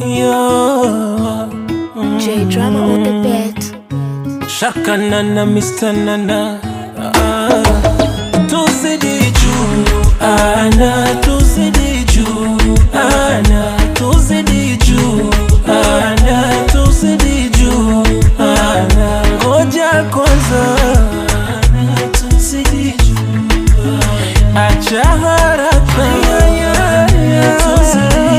Yo. J drama on the beat. Shaka nana Mr. Nana ah. Tuzidi juu ana tuzidi juu ana tuzidi juu ana tuzidi juu ana ngoja kwanza ana tuzidi juu acha haraka tuzidi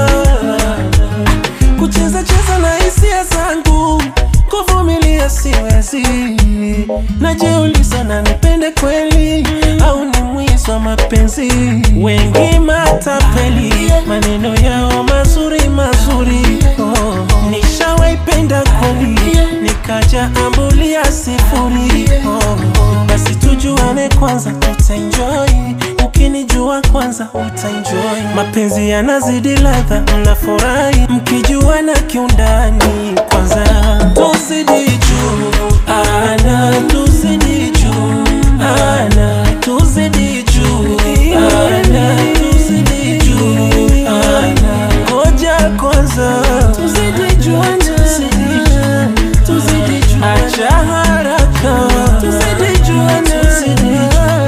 juu kucheza cheza na hisia zangu, kuvumilia siwezi. Najiuliza na nipende kweli au ni mwizi wa mapenzi? Wengi matapeli, maneno yao mazuri mazuri. Oh, nishawaipenda kweli, nikaja ambulia sifuri. Oh, basi tujuane kwanza, tutaenjoy ukinijua kwanza utaenjoy. Mapenzi yanazidi ladha, mnafurahi mkijuana kiundani. Kwanza tuzidi juu, ana tuzidi juu, ana tuzidi juu, ana tuzidi juu, ana ngoja kwanza tuzidi juu, tuzidi juu, tuzidi juu, acha haraka tuzidi juu, tuzidi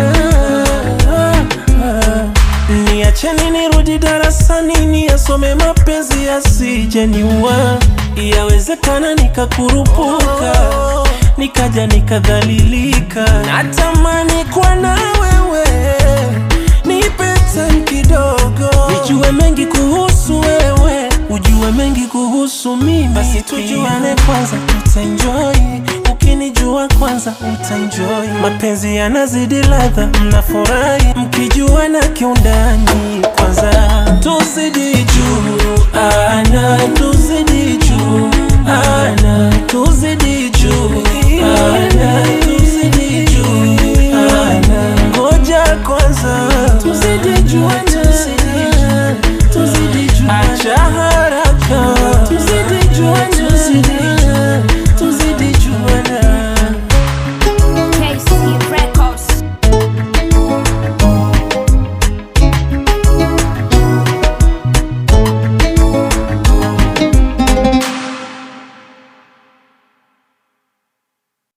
juu. Niacheni nirudi darasani niyasome mapenzi yasije niua. Yawezekana nikakurupuka nikaja nikadhalilika. Natamani kuwa na wewe, nipe time kidogo, nijue mengi kuhusu wewe, ujue mengi kuhusu mimi. Basi tujuane kwanza, tutaenjoy ukinijua kwanza utaenjoy. Mapenzi yanazidi ladha, mnafurahi mkijuana kiundani. Kwanza tuzidi juu, ana tuzidi juu, ana tuzidi juu, ana